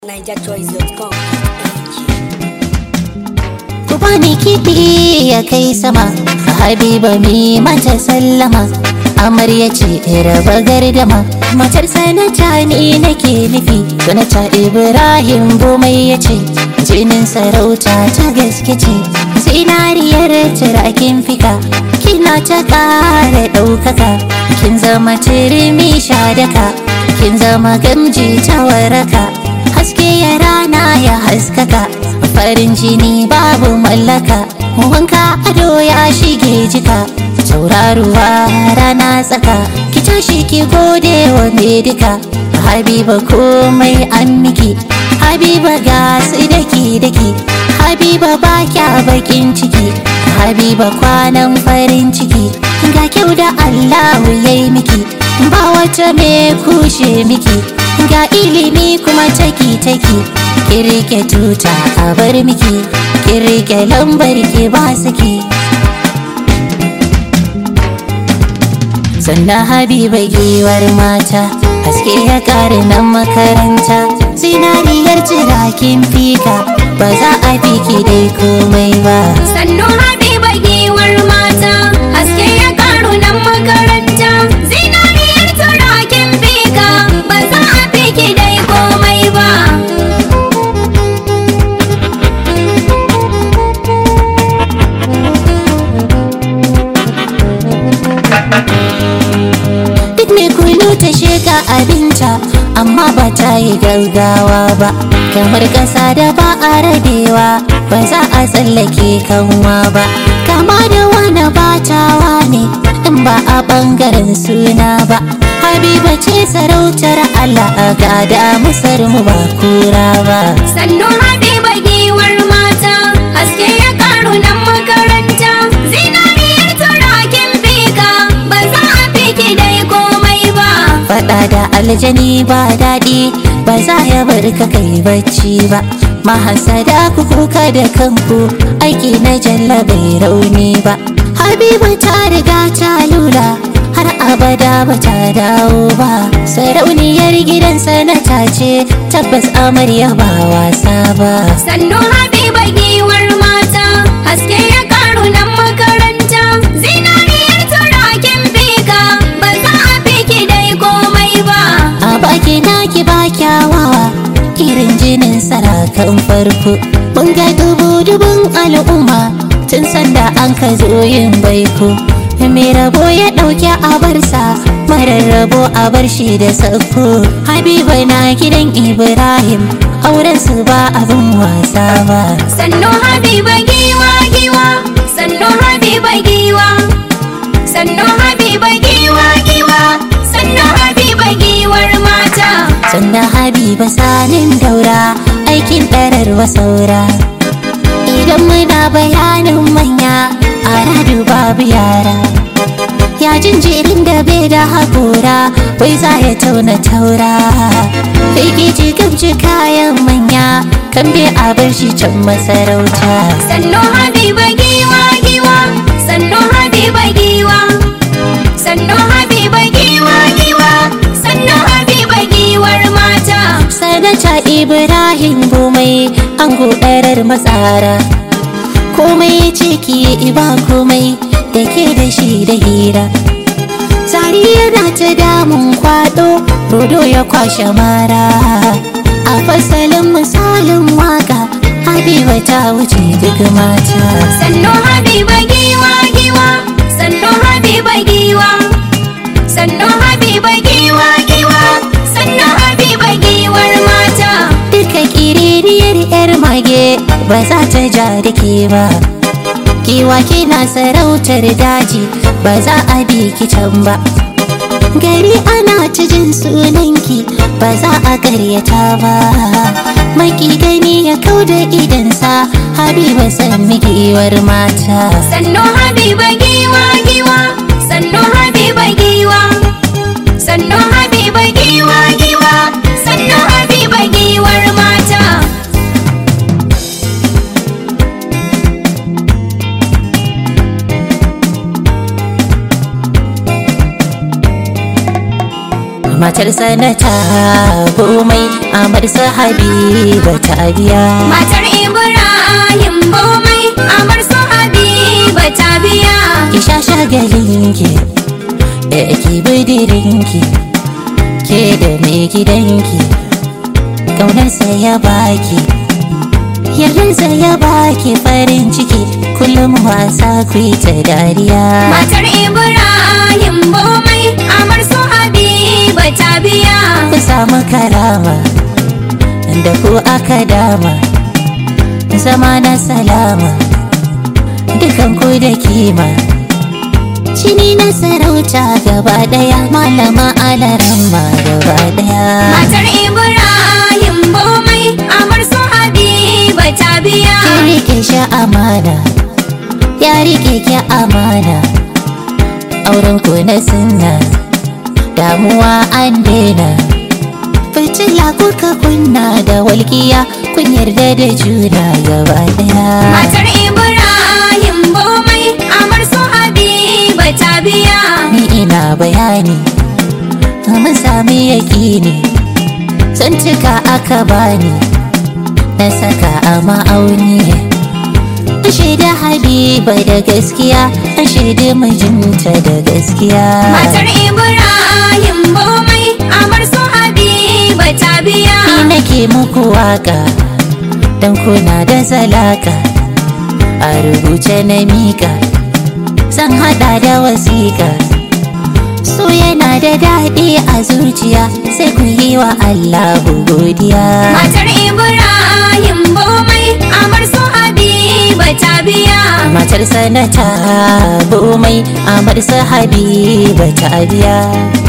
NigerChoice.com. Ku bani kiɗi ya kai sama Habiba mi mata sallama Amarya ce raba gardama Matar sanata ni nake nufi Sanata Ibrahim Bomai ya ce Jinin sarauta ta gaske ce Zinariyar turakin fika Kina ta ƙara ɗaukaka Kin zama turmi shadaka Kin zama gamji ta waraka Haske ya rana ya haskaka farin jini babu mallaka wanka ado ya shige jika tauraruwa rana tsaka ki tashi ki gode wa mai duka habiba komai an miki habiba ga su daki daki habiba ba kya bakin ciki habiba kwanan farin ciki ga kyau da allahu yayi miki ba wata mai kushe miki ga ilimi kuma taki taki ki rike tuta a bar miki ki rike lambar ki ba saki sannan habiba giwar mata haske ya kare nan makaranta zinariyar jirakin fika ba za a fiki dai komai ba Sannu Habiba giwar mata, haske ya karu nan makaranta. Zinariyar turakin bika, ba za a fi ki dai komai ba. duk mai kulu ta sheka abinta amma ba ta yi gaggawa ba kamar ƙasa da ba a rabewa ba za a tsallake kanwa ba kama da wani batawa ne in ba a ɓangaren suna ba habiba ce sarautar allah a gada musar mu ba kura ba Sannu Habiba giwar mata, haske ya karu nan makaranta. Zinariyar turakin bika, ba za a fi ki dai komai ba. Faɗa da aljani ba daɗi ba za ya bar ka kai bacci ba mahasada ku kuka da kanku aiki na jalla bai rauni ba habiba ta riga ta lula har abada ba ta dawo ba sarauniyar gidan sanata ce tabbas amarya ba wasa ba Sannu Habiba giwar mata, haske ya karu nan makaranta. Zinariyar turakin bika, ba za a fi ki dai komai ba. a baki naki ba kyawawa irin jinin sarakan farko mun ga dubu dubun al'umma tun sanda an ka zo yin baiko mai rabo ya ɗauki abarsa marar rabo a bar shi da sako habiba na gidan ibrahim auren su ba abin wasa ba Sannu Habiba giwa giwa, sannu Habiba giwa. Sannu Habiba giwa giwa, sannu Habiba giwar mata. sannan habiba sanin daura aikin ɗararwa saura idan muna bayanin manya a radu babu yara ya jinjirin da bai da haƙora wai za ya tauna taura firgici gamci kayan manya kan bai a bar shi can masarauta Sannu Habiba giwa giwa, sannu Habiba giwa. Sannu Habiba giwa giwa, sannu Habiba giwar mata. sanata ibrahim bomai an godarar matsara komai ya ce ki yi ba komai da ke da shi da hira Sari yana ta damun kwado rodo ya kwashe mara a fasalin misalin waka habiba ta wuce duk mata Sannu Habiba giwa giwa, sannu Habiba giwa. Sannu Habiba giwa giwa, sannu Habiba giwar mata. duka kiririyar yar mage ba za ta ja da ke ba Kiwa kina sarautar daji ba za a bi ki can ba gari ana ta jin sunanki ba za a karyata ba maki gani ya kau da idansa habiba san giwar mata Sannu Habiba giwa giwa, sannu Habiba giwa. Sannu Habiba giwa giwa, sannu Habiba giwar mata. matar sanata komai amar su habiba ta biya Matar Ibrahim Bomai Amar su Habiba ta biya ki sha shagalinki da ki bidirinki ke da mai gidanki ƙaunarsa ya baki yardarsa ya baki farin ciki kullum wasa ku yi ta dariya Matar Ibrahim Bomai Amar su Habiba ta biya ku samu karama da ku aka dama zama na salama dukan ku da kima Jini na sarauta gaba daya malama alaramma gaba daya Matar Ibrahim Bomai Amar su Habiba ta biya Ki rike shi amana ya rike ki amana auren ku na sunna damuwa an daina fitila kuka kunna da walƙiya kun yarda da juna gaba daya Matar Ibrahim Bomai Amar su Habiba ta biya ni ina bayani mun sami yaƙini sun cika aka bani na saka a ma'auni ashe da habiba da gaskiya ashe da mijinta da gaskiya Matar Ibrahim Bomai Amar su Habiba ta biya ni nake muku waka don kuna da zalaka a rubuce na mika zan hada da wasiƙa so yana da daɗi a zuciya sai ku yi wa Allahu godiya Matar Ibrahim Bomai Amar su Habiba ta biya matar sanata bomai amar su habiba ta biya